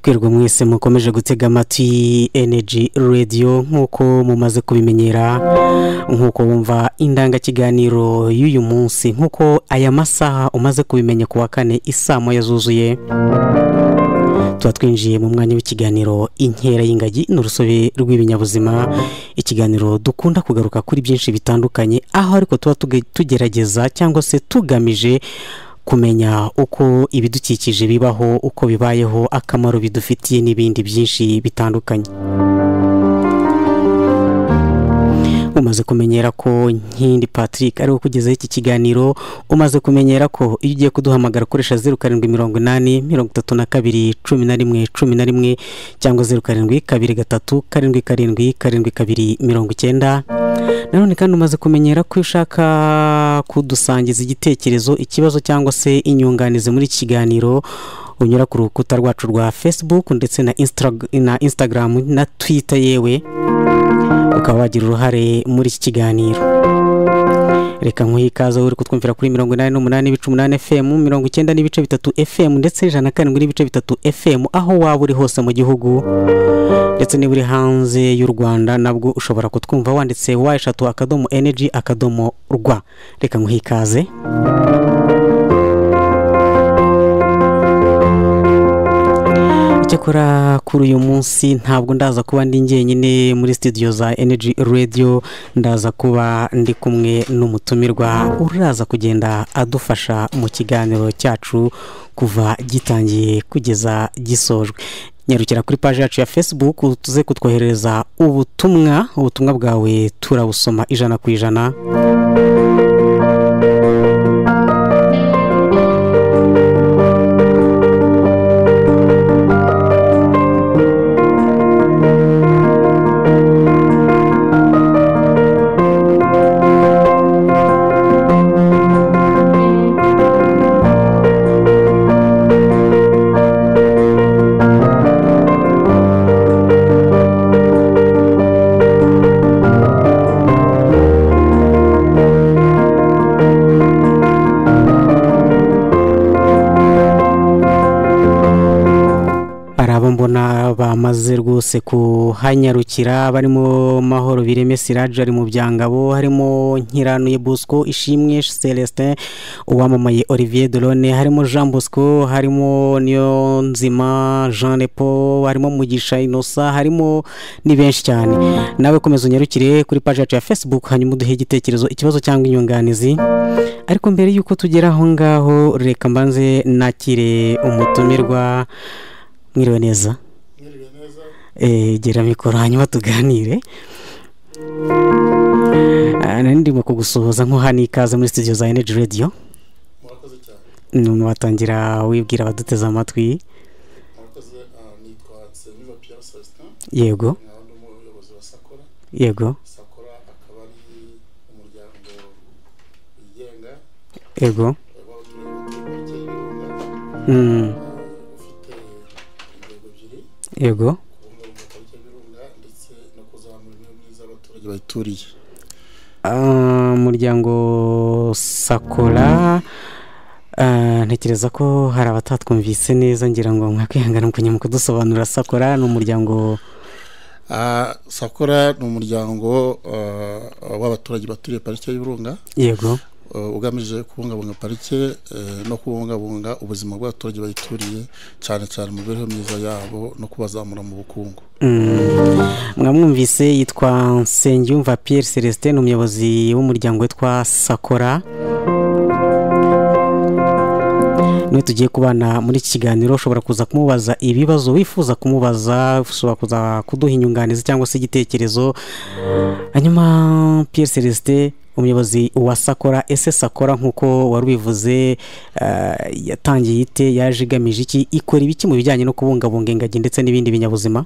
twirwa mwese mukomeje gutega amatwi energy radio nk'uko mumaze kubimenyera nk'uko wumva indangakiganiro y'uyu munsi nk'uko aya masaha umaze kubimenya ku wa kane isaa moya zuzuye tuba twinjiye mu mwanya w'ikiganiro inkera y'ingagi n'urusobe rw'ibinyabuzima ikiganiro dukunda kugaruka kuri byinshi bitandukanye aho ariko tuba tugerageza cyangwa se tugamije kumenya uko ibidukikije bibaho uko bibayeho akamaro bidufitiye n'ibindi byinshi bitandukanye umaze kumenyera ko nkindi patrick ariwe ukugezaho iki kiganiro umaze kumenyera ko iyo ugiye kuduhamagara ukoresha zeru karindwi mirongo inani mirongo itatu na kabiri cumi na rimwe cumi na rimwe cyangwa zeru karindwi kabiri gatatu karindwi karindwi karindwi kabiri mirongo icyenda nanone kandi umaze kumenyera ko iyo ushaka kudusangiza igitekerezo ikibazo cyangwa se inyunganizi muri iki kiganiro unyura ku rukuta rwacu rwa facebook ndetse na instagram na twitter yewe ukaba wagira uruhare muri iki kiganiro reka nkuhe ikaze uri kutwumvira kuri mirongo inani n'umunani ibice umunani fm mirongo icyenda n'ibice bitatu fm ndetse ijana na karindwi n'ibice bitatu fm aho waba uri hose mu gihugu ndetse niba uri hanze y'u rwanda nabwo ushobora kutwumva wanditse wa eshatu akadomo energy akadomo rwa reka nkuhe ikaze icyakora kuri uyu munsi ntabwo ndaza kuba ndi njyenyine muri studio za energy radio ndaza kuba ndi kumwe n'umutumirwa uraza kugenda adufasha mu kiganiro cyacu kuva gitangiye kugeza gisojwe nyarukira kuri paji yacu ya facebook tuze kutwoherereza ubutumwa ubutumwa bwawe turabusoma ijana ku ijana bamaze rwose kuhanyarukira barimo mahoro bireme siraje ari mu byangabo harimo nkiranuye bosco ishimwe celestin uwamamaye olivier dorone harimo jean bosco harimo niyo nzima jean lepo harimo mugisha inosa harimo ni benshi cyane nawe komeza unyarukire kuri paji yacu ya facebook hanyuma uduhe igitekerezo ikibazo cyangwa inyunganizi ariko mbere y'uko tugera aho ngaho reka mbanze nakire umutumirwa mwiriwe neza gera mikoro hanyuma tuganire ndimo kugusuhuza nkuhana ikaze muri studio za energy radio watangira wibwira abaduteze amatwi yego yego yego yego bayituriye umuryango sakora ntekereza ko hari abatatwumvise neza ngira ngo mwakwihangana kujya mu kudusobanurira sakora ni umuryango sakora ni umuryango w'abaturage baturiye parike y'ibirunga yego ugamije kubungabunga parike no kubungabunga ubuzima bw'abaturage bayituriye cyane cyane mu mibereho myiza yabo no kubazamura mu bukungu mwamwumvise yitwa nsengiyumva Pierre celestin ni umuyobozi w'umuryango witwa sakora niyo tugiye kubana muri iki kiganiro ushobora kuza kumubaza ibibazo wifuza kumubaza ushobora kuza kuduha inyunganizi cyangwa se igitekerezo hanyuma Pierre celestin umuyobozi wa sakora ese sakora nk'uko wari ubivuze yatangiye ite yaje igamije iki ikora ibiki mu bijyanye no kubungabunga ingagi ndetse n'ibindi binyabuzima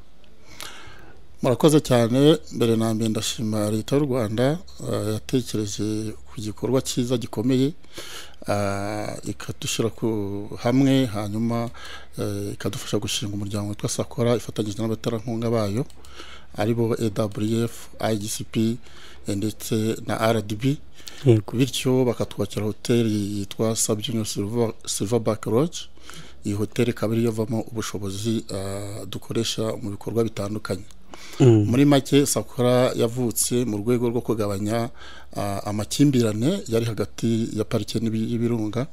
murakoze cyane mbere na mbere ndashima leta y'u rwanda yatekereje ku gikorwa cyiza gikomeye ikadushyira hamwe hanyuma ikadufasha gushinga umuryango witwa sakora ifatanyije n'abaterankunga bayo aribo AWF IGCP ndetse na RDB bityo bakatwakira hoteli yitwa Sabyinyo Silverback Lodge iyi hoteli ikaba ariyo avamo ubushobozi ah, dukoresha mu bikorwa bitandukanye muri make sakora yavutse mu rwego rwo kugabanya ah, amakimbirane yari hagati ya parike n'ibi- y'ibirunga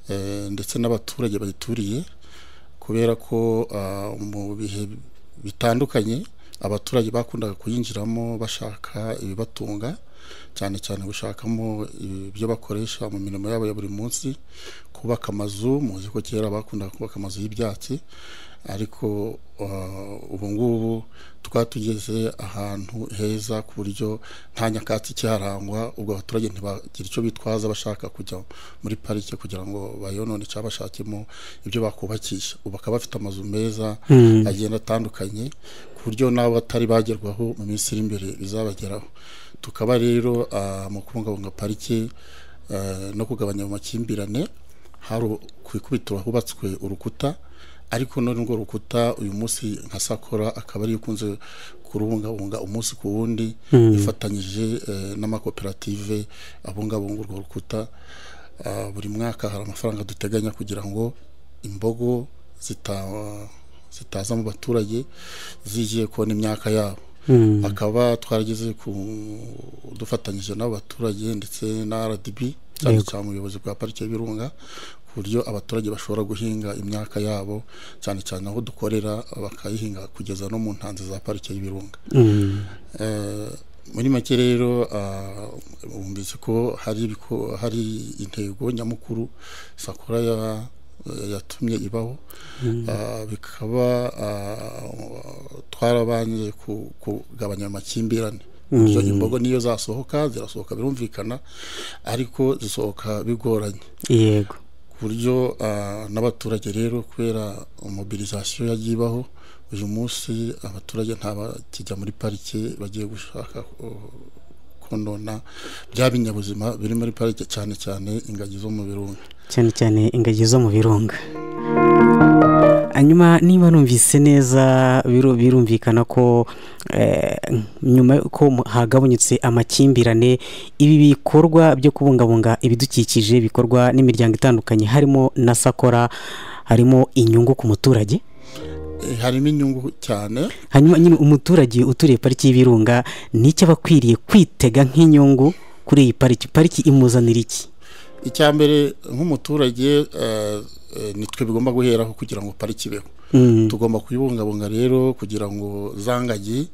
eh, ndetse n'abaturage bayituriye kubera ko ah, mu bihe bitandukanye abaturage bakundaga kuyinjiramo bashaka ibibatunga cyane cyane gushakamo ibyo bakoresha mu mirimo yabo ya buri munsi kubaka amazu muzi ko kera bakundaga kubaka amazu y'ibyatsi ariko ah, ubu ngubu twaba tugeze ahantu heza ku buryo nta nyakatsi ikiharangwa ubwo abaturage ntibagira icyo bitwaza bashaka kujya muri parike kugira ngo bayonone cyangwa bashakemo ibyo bakubakisha ubu bakaba bafite amazu meza agenda atandukanye ku buryo n'abo batari bagerwaho mu minsi iri imbere bizabageraho tukaba rero ah, mu kubungabunga parike eh, no kugabanya mu makimbirane hari ku ikubitiro hubatswe urukuta ariko none urwo rukuta uyu munsi nka sakora akaba ariyo ukunze kurubungabunga umunsi ku wundi ifatanyije eh, n'amakoperative abungabunga urwo rukuta Ah, buri mwaka hari amafaranga duteganya kugira ngo imbogo zita- zitaza mu baturage zigiye kubona imyaka yabo akaba twarageze ku dufatanyije n'abaturage ndetse na rdb cyane cyane ubuyobozi bwa parike y'ibirunga ku buryo abaturage bashobora guhinga imyaka yabo cyane cyane aho dukorera bakayihinga kugeza no mu ntanzi za parike y'ibirunga Eh, muri make rero ah, bumvise ko hari ibiko- hari intego nyamukuru sakora ya- yatumye ibaho Ah, bikaba ah, twarabanje ku- kugabanya amakimbirane Buryo imbogo niyo zasohoka zirasohoka birumvikana ariko zisohoka bigoranye yego ku buryo ah, n'abaturage rero kubera mobilizasiyo yagiye ibaho uyu munsi abaturage ntabakijya muri parike bagiye gushaka uh, konona bya binyabuzima biri muri parike cyane cyane ingagi zo mu birunga cyane cyane ingagi zo mu birunga hanyuma niba numvise neza biru- birumvikana ko eh, nyuma y'uko mu- hagabanyutse amakimbirane ibi bikorwa byo kubungabunga ibidukikije bikorwa n'imiryango itandukanye harimo na sakora harimo inyungu ku muturage Eh, harimo inyungu cyane hanyuma nyine umuturage uturiye pariki y'ibirunga ni icyo aba akwiriye kwitega nk'inyungu kuri iyi pariki pariki imuzanira iki icya mbere nk'umuturage eh, eh, nitwe bigomba guheraho kugira ngo pariki ibeho Mm, tugomba kuyibungabunga rero kugira ngo za ngagi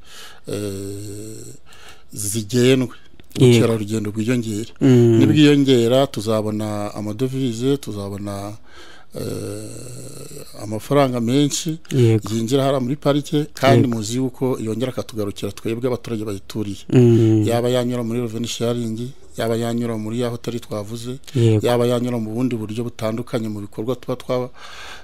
eh, zigendwe Yego. ubukerarugendo bwiyongere mm, nibwiyongera tuzabona amadovize tuzabona eh, amafaranga menshi yego yinjira hariya muri parike kandi muzi yuko yongera akatugarukira twebwe abaturage bayituriye mm, yaba yanyura muri reveni sharingi yaba yanyura muri ya hoteli twavuze yego yaba yanyura mu bundi buryo butandukanye mu bikorwa tuba twa-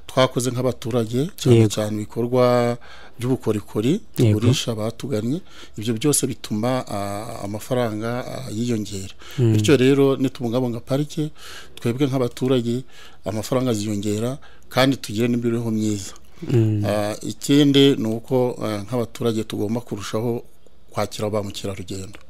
twakoze nk'abaturage cyane Yego. cyane ibikorwa by'ubukorikori tugurisha batugannye ibyo byose bituma ah, amafaranga ah, yiyongera bityo rero nitubungabunga parike twebwe nk'abaturage amafaranga ziyongera kandi tugire n'imibereho myiza mm, Ah, ikindi ni uko ah, nk'abaturage tugomba kurushaho kwakira ba mukerarugendo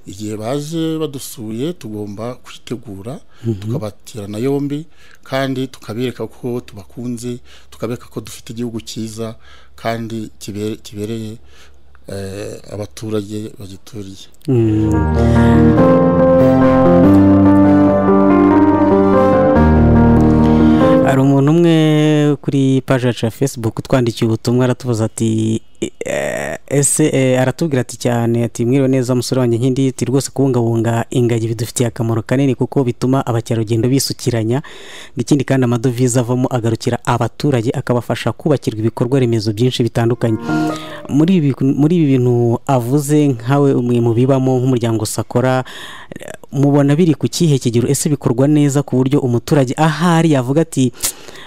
igihe baje badusuye tugomba kwitegura tukabaterana yombi kandi tukabereka ko tubakunze tukabereka ko dufite igihugu cyiza kandi kibe- kibereye eh, abaturage bagituriye mm. hari umuntu umwe kuri paji yacu ya facebook utwandikiye ubutumwa aratubaza ati "Eh, ese eh, aratubwira ati cyane ati mwiriwe neza musore wanjye nkindi ati rwose kubungabunga ingagi bidufitiye akamaro kanini kuko bituma abakerarugendo bisukiranya ngo ikindi kandi amadovize avamo agarukira abaturage akabafasha kubakirwa ibikorwa remezo byinshi bitandukanye muri ibi biku- muri ibi bintu avuze nkawe umwe mu bibamo nk'umuryango sakora eh, mubona biri ku kihe kigero ese bikorwa neza ku buryo umuturage ahari yavuga ati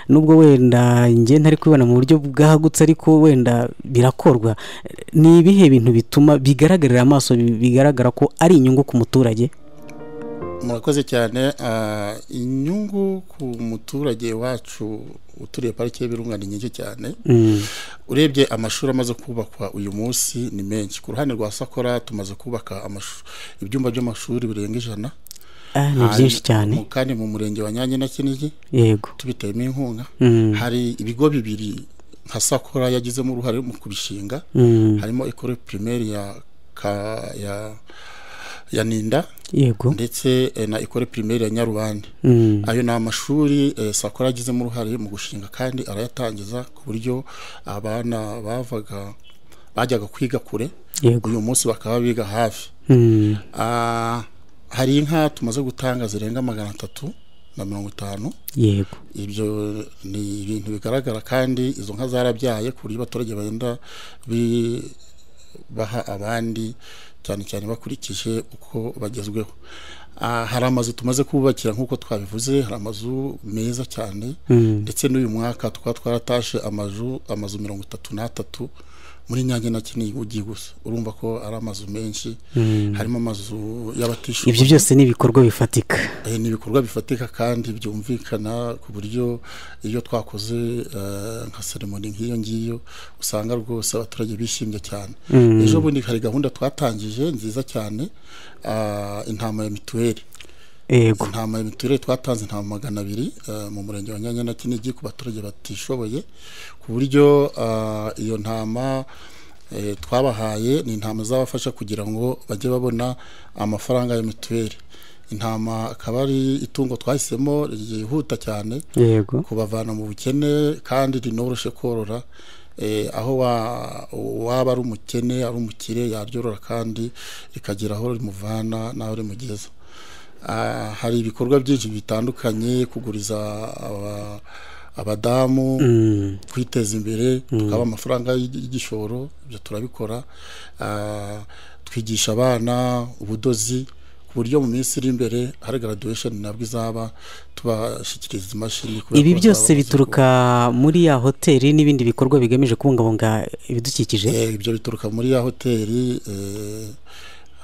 nubwo wenda njye ntari kubibona mu buryo bwagutse ariko wenda birakorwa ni ibihe bintu bituma bigaragarira amaso bi- bigaragara ko ari inyungu ku muturage murakoze cyane ah, inyungu ku muturage wacu uturiye parike y'ibirunga ni nyinshi cyane Mm, urebye amashuri amaze kubakwa uyu munsi ni menshi ku ruhande rwa sakora tumaze kubaka amashu- ibyumba by'amashuri birenga ijana Ah, ni Hari- byinshi cyane mu- kandi mu murenge wa nyange na kinigi yego tubiteyemo inkunga Mm. hari ibigo bibiri nka sakora yagizemo uruhare mu kubishinga Mm, harimo ekore pirimeri ya, ka- ya ya ninda yego ndetse eh, na ekore pirimeri ya nyarubande Mm, ayo ni amashuri eh, sakora agizemo uruhare mu gushinga kandi arayatangiza ku buryo abana bavaga bajyaga kwiga kure yego uyu munsi bakaba biga hafi Mm, Ah, hari inka tumaze gutanga zirenga magana atatu na mirongo itanu yego ibyo ni ibintu bigaragara kandi izo nka zarabyaye ku buryo abaturage bagenda bi- baha abandi cyane cyane bakurikije uko bagezweho Ah, hari amazu tumaze kubakira nk'uko twabivuze hari amazu meza cyane Mm, ndetse n'uyu mwaka tukaba twaratashe amazu amazu mirongo itatu n'atatu muri nyange na kinigi ugiye gusa urumva ko ari amazu menshi mm. harimo amazu y'abatishoboye ibyo byose ni ibikorwa bifatika Eh, ni ibikorwa bifatika kandi byumvikana ku buryo iyo twakoze eh, nka seremoni nk'iyo ngiyo usanga rwose abaturage bishimye cyane Mm. ejo bundi hari gahunda twatangije nziza cyane ah, intama ya mituweli yego intama ya mituweli twatanze intama magana abiri eh, mu murenge wa nyanya na kinigi ku baturage batishoboye ku buryo ah, iyo ntama eh, twabahaye ni intama zabafasha kugira ngo bajye babona amafaranga ya mituweli intama akaba ari itungo twahisemo ryihuta cyane yego kubavana mu bukene kandi rinoroshye korora eh, aho wa- waba ari umukene ari umukire yaryorora kandi rikagira aho rimuvana n'aho rimugeza Ah, hari ibikorwa byinshi bitandukanye kuguriza aba- abadamu Mm, kwiteza imbere tukaba amafaranga y'ig- y'igishoro ibyo turabikora Ah, twigisha abana ubudozi ku buryo mu minsi iri imbere hari graduation nabwo izaba tubashyikiriza imashini kubera ibi ko bazaba byose bazi bituruka muri ya hoteli n'ibindi bikorwa bigamije kubungabunga ibidukikije Eh, ibyo bituruka muri ya hoteli eh,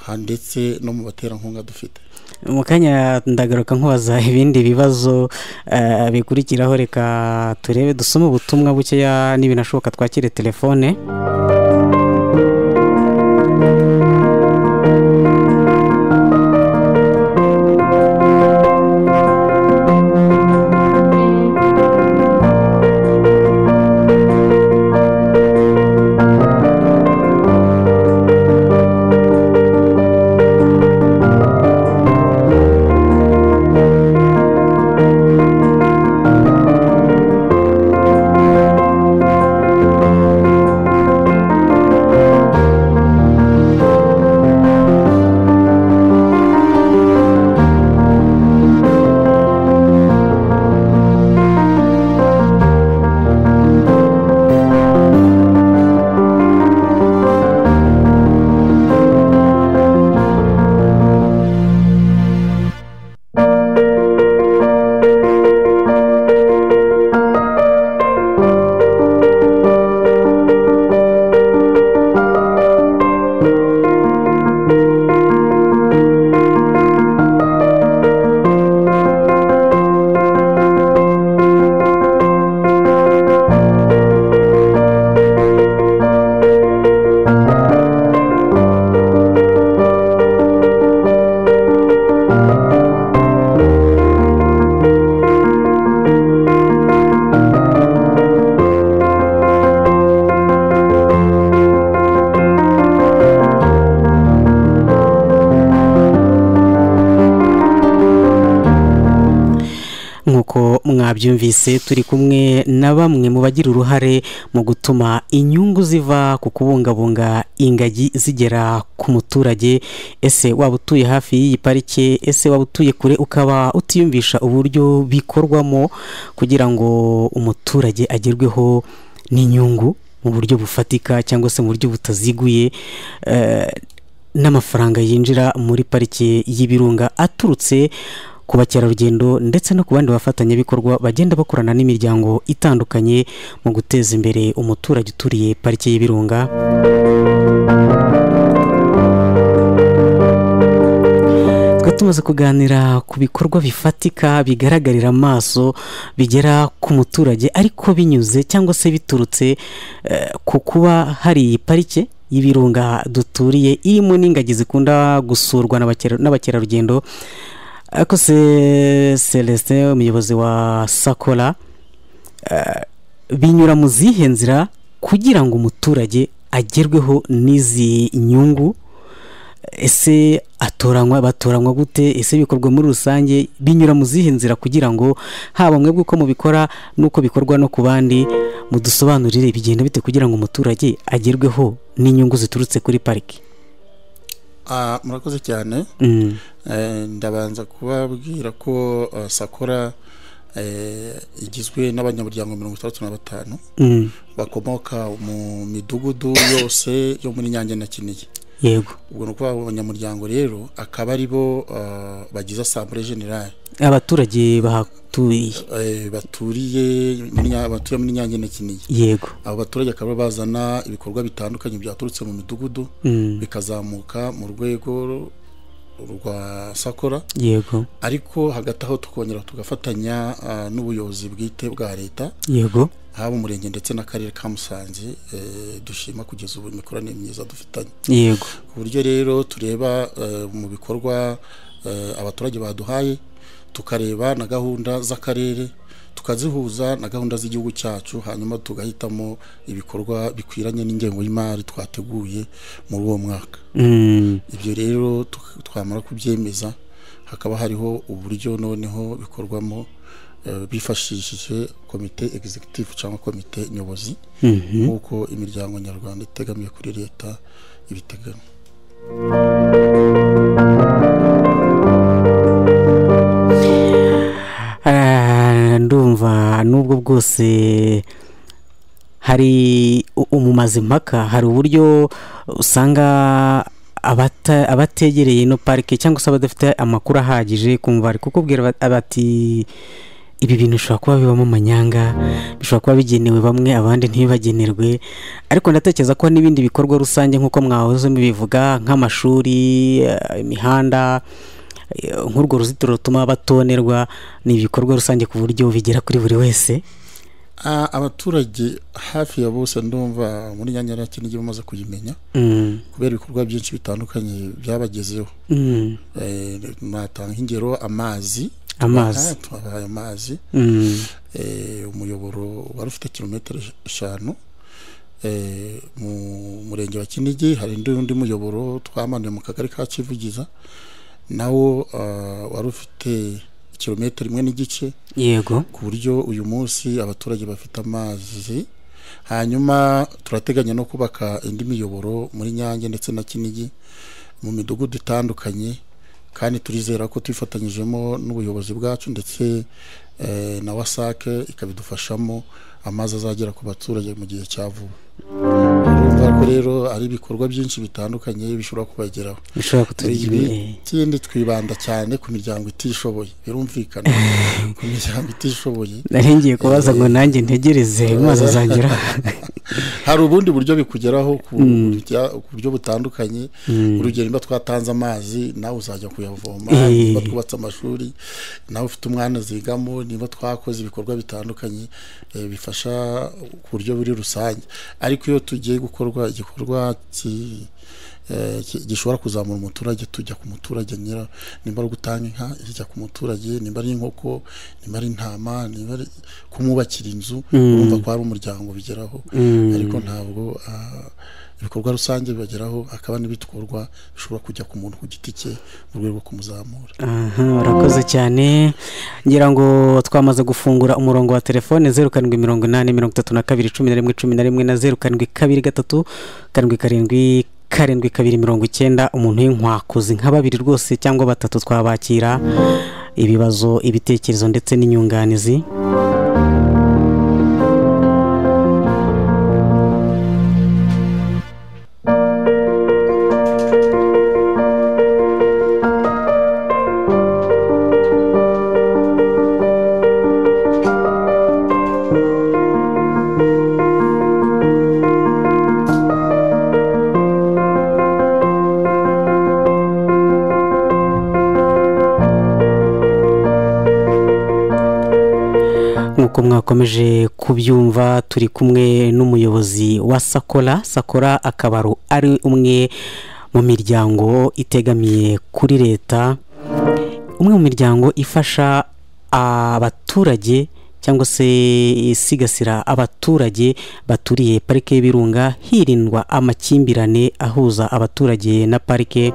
ha- ndetse no mu baterankunga dufite mu kanya ndagaruka nkubaza ibindi bibazo eh, bikurikiraho reka turebe dusome ubutumwa bukeya n'ibinashoboka twakire telefone nk'uko mwabyumvise turi kumwe na bamwe mu bagira uruhare mu gutuma inyungu ziva ku kubungabunga ingagi zigera ku muturage ese waba utuye hafi y'iyi parike ese waba utuye kure ukaba utiyumvisha uburyo bikorwamo kugira ngo umuturage agerweho n'inyungu mu buryo bufatika cyangwa se mu buryo butaziguye eh, n'amafaranga yinjira muri parike y'ibirunga aturutse ku bakerarugendo ndetse no ku bandi bafatanyabikorwa bagenda bakorana n'imiryango itandukanye mu guteza imbere umuturage uturiye parike y'ibirunga twari tumaze kuganira ku bikorwa bifatika bigaragarira amaso bigera ku muturage ariko binyuze cyangwa se biturutse eh, ku kuba hari iyi parike y'ibirunga duturiye irimo n'ingagi zikunda gusurwa n'abakera- n'abakerarugendo ariko se celestin umuyobozi wa sakora binyura mu zihe nzira kugira ngo umuturage agerweho n'izi nyungu ese atoranywa batoranywa gute ese bikorwa muri rusange binyura mu zihe nzira kugira ngo haba mwebwe uko mubikora n'uko bikorwa no ku bandi mudusobanurire bigenda bite kugira ngo umuturage agerweho n'inyungu ziturutse kuri pariki Ah, murakoze cyane Mm, Eh, ndabanza kubabwira ko eh, sakora eh, igizwe n'abanyamuryango mirongo itandatu na batanu mm, bakomoka mu midugudu yose yo muri nyange na kinigi yego ubwo ni ukuvuga abo banyamuryango rero akaba ari bo eh, bagize asambure generale abaturage bahaturiye Eh, baturiye muri Nya- batuye muri nyange na kinigi yego abo baturage akaba bazana ibikorwa bitandukanye byaturutse mu midugudu Mm, bikazamuka mu rwego rwa sakora yego ariko hagati aho tukongera tugafatanya ah, n'ubuyobozi bwite bwa leta yego haba umurenge ndetse n'akarere ka musanze eh, dushima kugeza ubu imikoranire myiza dufitanye yego ku buryo rero tureba eh, mu bikorwa eh, abaturage baduhaye tukareba na gahunda z'akarere tukazihuza na gahunda z'igihugu cyacu hanyuma tugahitamo ibikorwa bikwiranye n'ingengo y'imari twateguye muri uwo mwaka Mm, ibyo rero tuk- twamara kubyemeza hakaba hariho uburyo noneho bikorwamo eh, bifashishije komite executive cyangwa komite nyobozi mhm. nk'uko imiryango nyarwanda itegamiye kuri leta ibiteganya Ah, ndumva nubwo bwose hari u- umumaze impaka hari uburyo usanga abata- abategereye ino parike cyangwa se abadafite amakuru ahagije kumva bari kukubwira bat- bati ibi bintu bishobora kuba bibamo amanyanga bishobora kuba bigenewe bamwe abandi ntibibagenerwe ariko ndatekereza ko n'ibindi bikorwa rusange nk'uko mwahoze mubivuga nk'amashuri eh, imihanda eh, nk'urwo ruzitiro rutuma batonerwa ni ibikorwa rusange ku buryo bigera kuri buri wese Ah, abaturage hafi ya bose ndumva muri nyanya ya kinigi bamaze kuyimenya Mm, kubera ibikorwa byinshi bitandukanye byabagezeho mm, Eh, natanga ingero amazi amazi Ah, twabahaye amazi Mm, eh, umuyoboro wari ufite kilometero eshanu eh, mu murenge wa kinigi hari undi undi muyoboro twamanuye mu kagari ka kivugiza nawo ah, wari ufite kilometero imwe n'igice yego ku buryo uyu munsi abaturage bafite amazi hanyuma turateganya no kubaka indi miyoboro muri nyange ndetse na kinigi mu midugudu itandukanye kandi turizera ko twifatanyijemo n'ubuyobozi bwacu ndetse eh, na wasake ikabidufashamo amazi azagera ku baturage mu gihe cya vuba urumva ko rero ari ibikorwa byinshi bitandukanye bishobora kubageraho bishobora kutugira Ibi- ibi- ikindi twibanda cyane ku miryango itishoboye birumvikana ku miryango itishoboye narengeye kubaza ngo nanjye ntegereze amazi azagera hari ubundi buryo bikugeraho ku burya- ku buryo butandukanye urugero niba twatanze amazi nawe uzajya kuyavoma Eh. niba twubatse amashuri nawe ufite umwana zigamo niba twakoze ibikorwa bitandukanye eh, bifasha ku buryo buri rusange ariko iyo tugiye gukorwa igikorwa ki- eh, ki- gishobora kuzamura umuturage tujya ku muturage nyira nimba ari gutanga inka ijya ku muturage nimba ari inkoko nimba ari intama nimba ari kumwubakira inzu urumva ko hari umuryango bigeraho Mm. ariko ntabwo ah, ibikorwa rusange bibageraho hakaba n'ibitwarwa bishobora kujya ku muntu ku giti cye mu rwego rwo kumuzamura aha urakoze cyane ngira ngo twamaze gufungura umurongo wa telefone zeru karindwi mirongo inani mirongo itatu na kabiri cumi na rimwe cumi na rimwe na zeru karindwi kabiri gatatu karindwi karindwi karindwi kabiri mirongo icyenda umuntu w'inkwakuzi nka babiri rwose cyangwa batatu twabakira ibibazo ibitekerezo ndetse n'inyunganizi nk'uko mwakomeje kubyumva turi kumwe n'umuyobozi wa sakora sakora akaba ari- ari umwe mu miryango itegamiye kuri leta umwe mu miryango ifasha abaturage cyangwa se isigasira abaturage baturiye parike y'ibirunga hirindwa amakimbirane ahuza abaturage na parike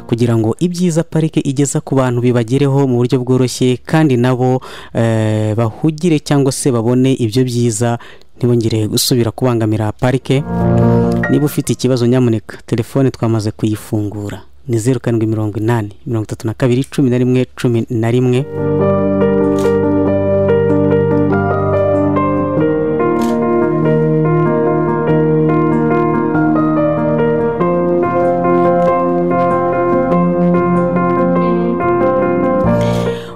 kugira ngo ibyiza parike igeza ku bantu bibagereho mu buryo bworoshye kandi nabo eh, bahugire cyangwa se babone ibyo byiza ntibongere gusubira kubangamira parike niba ufite ikibazo nyamuneka telefone twamaze kuyifungura ni zeru karindwi mirongo inani mirongo itatu na kabiri cumi na rimwe cumi na rimwe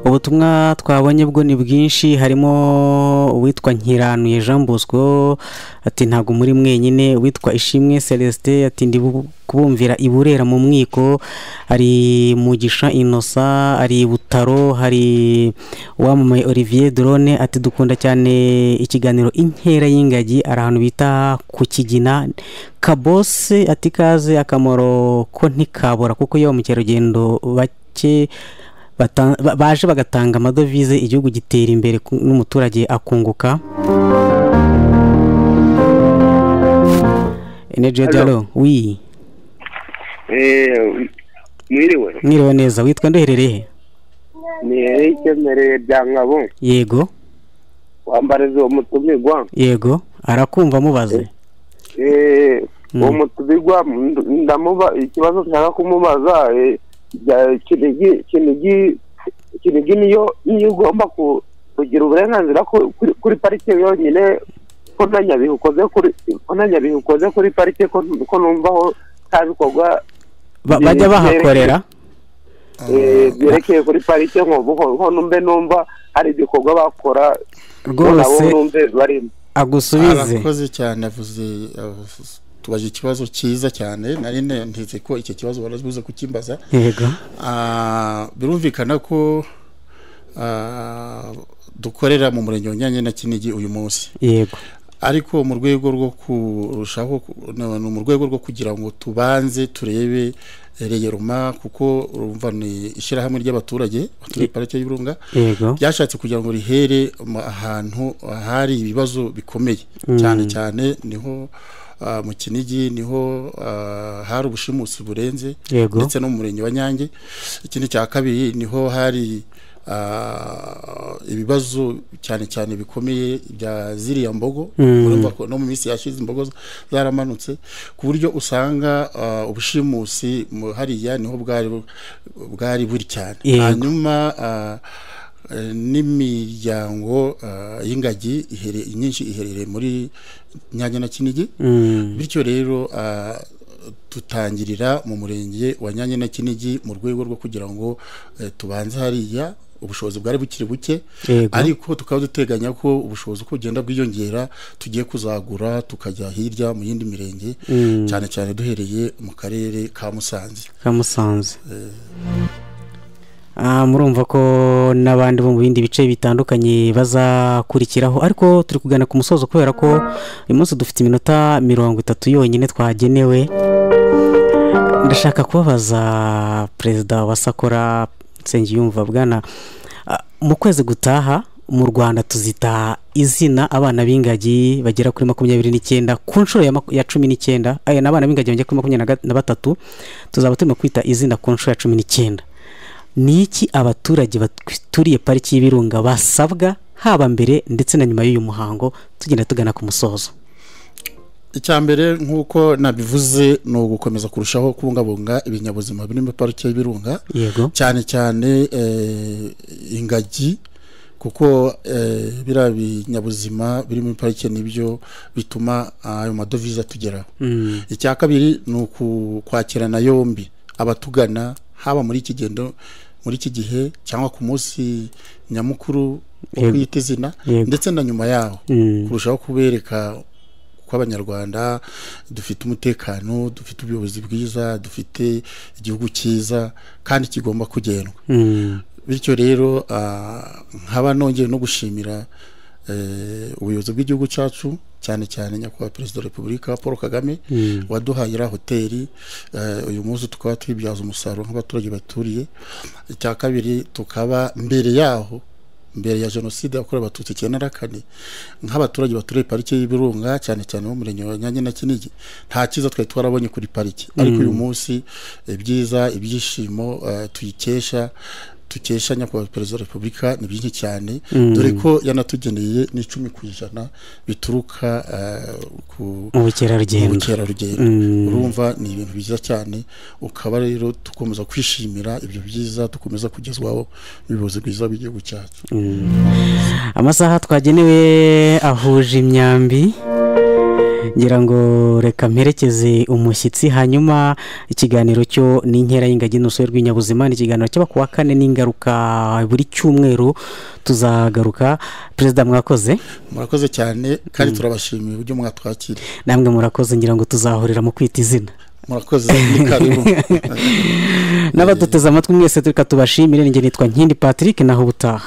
ubutumwa twabonye bwo ni bwinshi harimo uwitwa nkiranuye jean bosco ati ntabwo muri mwenyine uwitwa ishimwe celestin ati ndi bu- kubumvira i burera mu mwiko hari mugisha inosa hari butaro hari uwamamaye olivier drone ati dukunda cyane ikiganiro inkera y'ingagi ari ahantu bita ku kigina kabose ati kaze akamaro ko ntikabura kuko iyo ba mukerarugendo bake bata- ba- baje bagatanga amadovize igihugu gitera imbere ku- n'umuturage akunguka Energy Hello. Diallo, oui. Eh, mwiriwe mwiriwe neza witwa nduherereye he? ni ikemereye bya nkabo yego wambariza uwo mutumirwa yego arakumva mubaze Eh, Mm. uwo mutumirwa ndu- ndamuba ikibazo nshaka kumubaza eh, bya- kinigi kinigi kinigi niyo niyo ugomba ku- kugira uburenganzira ku- kuri- kuri parike yonyine ko na nyabihu ukoze kuri ko na nyabihu ukoze kuri parike ko ko numvaho nta bikorwa Ba- bajya bahakorera eh, byerekeye kuri parike nko numbe numva hari ibikorwa bakora rwose barimo agusubize arakoze cyane avuze avuze- tubaje ikibazo cyiza cyane nari ntetse ko icyo kibazo barabuze kukimbaza yego Ah, birumvikana ko ah, dukorera mu murenge wa Nyange na Kinigi uyu munsi yego ariko mu rwego rwo kurushaho ku- no, ni mu rwego rwo kugira ngo tubanze turebe reyeruma kuko urumva ni ishyirahamwe ry'abaturage baturiye parike y'ibirunga yego byashatse kugira ngo rihere mu- ahantu hari ibibazo bikomeye cyane cyane niho ah, mu kinigi niho ah, hari ubushimusi burenze Yego. ndetse no mu murenge wa nyange ikindi cya kabiri niho hari ah, ibibazo cyane cyane bikomeye bya ziriya mbogo urumva ko no mu minsi yashize imbogo zaramanutse ku buryo usanga ah, ubushimusi mu- hariya niho bwari bu- bwari buri cyane Yego. hanyuma ah, eh, n'imiryango ah, y'ingagi ihere- nyinshi iherereye muri nyanya na kinigi Mm, bityo rero ah, dutangirira mu murenge wa nyange na kinigi mu rwego rwo kugira ngo eh, tubanze hariya ubushobozi bwari bukiri buke Yego. ariko tukaba duteganya ko ubushobozi uko bugenda bwiyongera tugiye kuzagura tukajya hirya mu yindi mirenge cyane cyane duhereye mu karere ka musanze kamusanze Ah, murumva ko n'abandi bo mu bindi bice bitandukanye bazakurikiraho ariko turi kugana ku musozo kubera ko uyu munsi dufite iminota mirongo itatu yonyine twagenewe ndashaka kubabaza perezida wa sakora nsengiyumva bwana ah, mu kwezi gutaha mu rwanda tuzita izina abana b'ingagi bagera kuri makumyabiri n'icyenda ku nshuro ya, maku- ya cumi n'icyenda aya ni abana b'ingagi bagera kuri makumyabiri na ga- na batatu tuzaba turimo kwita izina ku nshuro ya cumi n'icyenda ni iki abaturage baturiye pariki y'ibirunga basabwa haba mbere ndetse na nyuma y'uyu muhango tugenda tugana ku musozo icya mbere nk'uko nabivuze ni ugukomeza kurushaho kubungabunga ibinyabuzima biri muri parike y'ibirunga yego cyane cyane eh, ingagi kuko eh, biriya binyabuzima biri muri parike nibyo bituma ayo madovize atugeraho Mm, icya kabiri ni ukwakirana yombi abatugana haba muri iki gendo muri iki gihe cyangwa ku munsi nyamukuru wo Yego. kwita izina Yego. ndetse na nyuma yaho Mm. kurushaho kubereka ko abanyarwanda dufite umutekano dufite ubuyobozi bwiza dufite igihugu cyiza kandi kigomba kugendwa mm, bityo rero ah, nkaba nongeye no gushimira eh, ubuyobozi bw'igihugu cyacu cyane cyane nyakubahwa perezida wa repubulika paul kagame Mm. waduhaye iriya hoteli eh, uyu munsi tukaba twibyaza umusaruro nk'abaturage baturiye icya kabiri tukaba mbere yaho mbere ya jenoside yakorewe abatutsi icyenda na kane nk'abaturage baturiye parike y'ibirunga cyane cyane bo mu murenge wa nyange na kinigi nta cyiza twari twarabonye kuri parike ariko uyu munsi ibyiza ibyishimo eh, tuyikesha dukesha nyakubahwa perezida wa repubulika ni byinshi cyane dore ko yanatugeneye n'icumi ku ijana bituruka eh, ku mu bukerarugendo ubukerarugendo urumva ni ibintu byiza cyane ukaba rero dukomeza kwishimira ibyo byiza dukomeza kugezwaho n'ubuyobozi bwiza bw'igihugu cyacu amasaha twagenewe ahuje imyambi ngira ngo reka mperekeze umushyitsi hanyuma ikiganiro cyo ni inkera y'ingagi n'urusobe rw'inyabuzima ni ikiganiro cyaba ku wa kane n'ingaruka buri cyumweru tuzagaruka perezida mwakoze murakoze cyane kandi turabashimiye uburyo mwatwakira namwe murakoze ngira ngo tuzahurira mu kwita izina murakoze ni karibu n'abaduteze amatwi mwese reka tubashimire ninjye nitwa nkindi patrick naho ubutaha